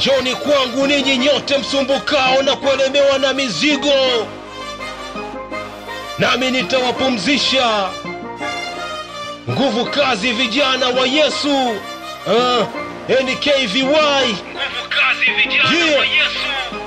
Njoni kwangu ninyi nyote msumbukao na kuelemewa na mizigo, nami nitawapumzisha. Nguvu kazi, vijana wa Yesu. Uh, NKVY. Nguvu kazi, vijana wa Yesu.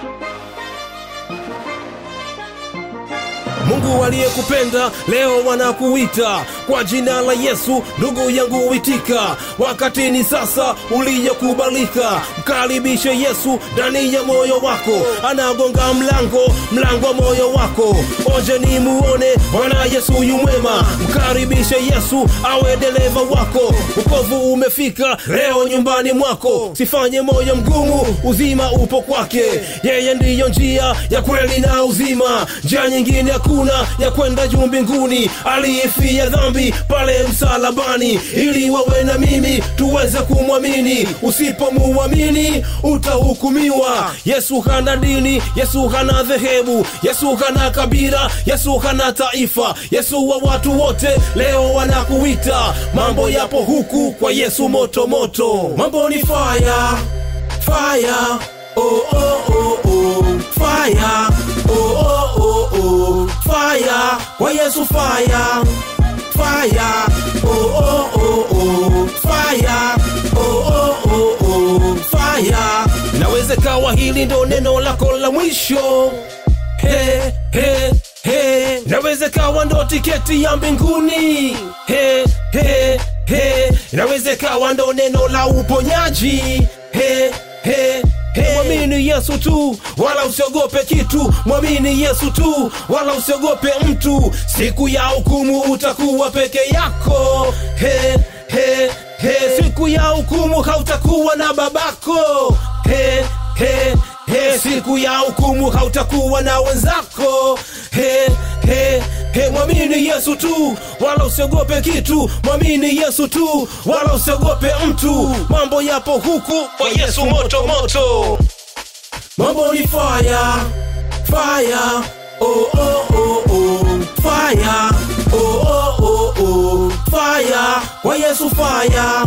Mungu aliyekupenda leo wanakuita kwa jina la Yesu, ndugu yangu witika. Wakati ni sasa uliyokubalika, mkaribishe Yesu ndani ya moyo wako. Anagonga mlango, mlango wa moyo wako. Oje ni muone Bwana Yesu yu mwema, mkaribishe Yesu awe dereva wako. Ukovu umefika leo nyumbani mwako, sifanye moyo mgumu, uzima upo kwake. Yeye ndiyo njia ya kweli na uzima, njia nyingine hakuna ya kwenda juu mbinguni. Aliyefia dhambi pale msalabani, ili wawe na mimi tuweze kumwamini. Usipomuamini utahukumiwa. Yesu hana dini, Yesu hana dhehebu, Yesu hana kabila, Yesu hana taifa, Yesu wa watu wote. Leo wanakuita, mambo yapo huku kwa Yesu moto moto, mambo ni fire fire, oh oh oh oh, fire, oh oh oh oh, fire, kwa Yesu fire, fire, oh oh oh oh, fire, oh oh oh oh, fire. Naweze kawa hili ndo neno lako la mwisho, he he he, naweze kawa ndo tiketi ya mbinguni, he he he, naweze kawa ndo neno la uponyaji, he he he. Mwamini Yesu tu, wala usiogope kitu. Mwamini Yesu tu, wala usiogope mtu. Siku ya hukumu utakuwa peke yako, he he he. Siku ya hukumu hautakuwa na babako, he he he. Siku ya hukumu hautakuwa na wenzako, he he he. Mwamini Yesu tu, wala usiogope kitu. Mwamini Yesu tu, wala usiogope mtu. Mambo yapo huku kwa Yesu moto moto. Mambo ni fire, fire, oh oh oh oh, fire, oh oh oh oh, fire, kwa Yesu fire,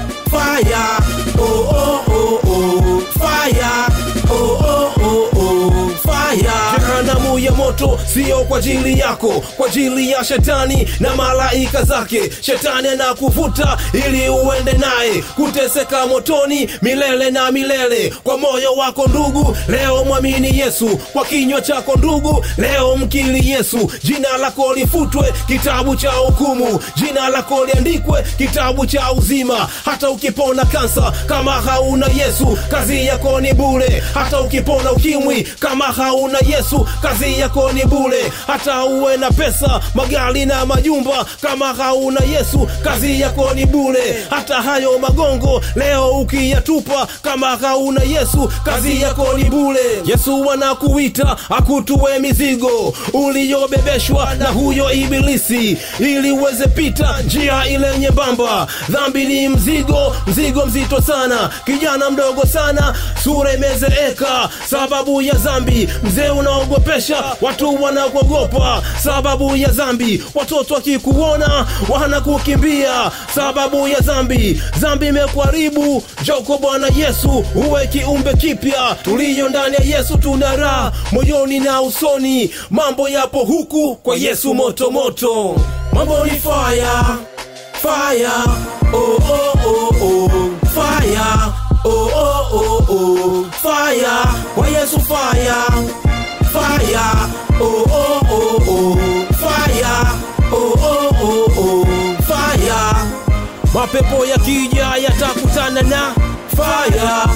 fire, oh oh oh oh, fire, oh oh oh oh, fire. Jehanamu ya moto sio kwa ajili yako, kwa ajili ya shetani na malaika zake. Shetani anakuvuta ili uende naye kuteseka motoni milele na milele. Kwa moyo wako ndugu, leo mwamini Yesu. Kwa kinywa chako ndugu, leo mkili Yesu. Jina lako lifutwe kitabu cha hukumu, jina lako liandikwe kitabu cha uzima. Hata ukipona kansa, kama hauna Yesu, kazi yako ni bure. Hata ukipona ukimwi, kama hauna Yesu, kazi yako ni bure. Hata uwe na pesa, magari na majumba, kama hauna Yesu, kazi yako ni bure. Hata hayo magongo leo ukiyatupa, kama hauna Yesu, kazi yako ni bure. Yesu anakuita akutue mizigo uliyobebeshwa na huyo ibilisi, ili uweze pita njia ile nyembamba. Dhambi ni mzigo, mzigo mzito sana, kijana mdogo sana, sura imezeeka sababu ya dhambi. Mzee unaogopesha watu wanakuogopa sababu ya dhambi. Watoto wakikuona wanakukimbia sababu ya dhambi. Dhambi imekuharibu, njoo kwa Bwana Yesu uwe kiumbe kipya. Tuliyo ndani ya Yesu tuna raha moyoni na usoni. Mambo yapo huku kwa Yesu moto moto, mambo ni fire fire, oh oh oh oh, fire, oh oh oh oh, fire, kwa Yesu fire, fire, oh oh oh oh, fire, oh oh oh oh, fire. Mapepo yakija yatakutana na fire,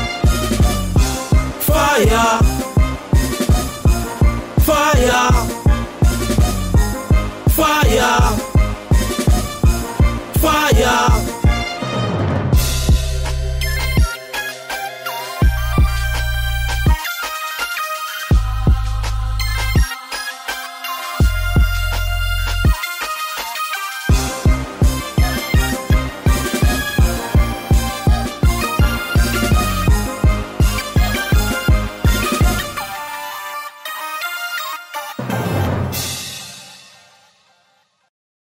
fire, fire, fire, fire.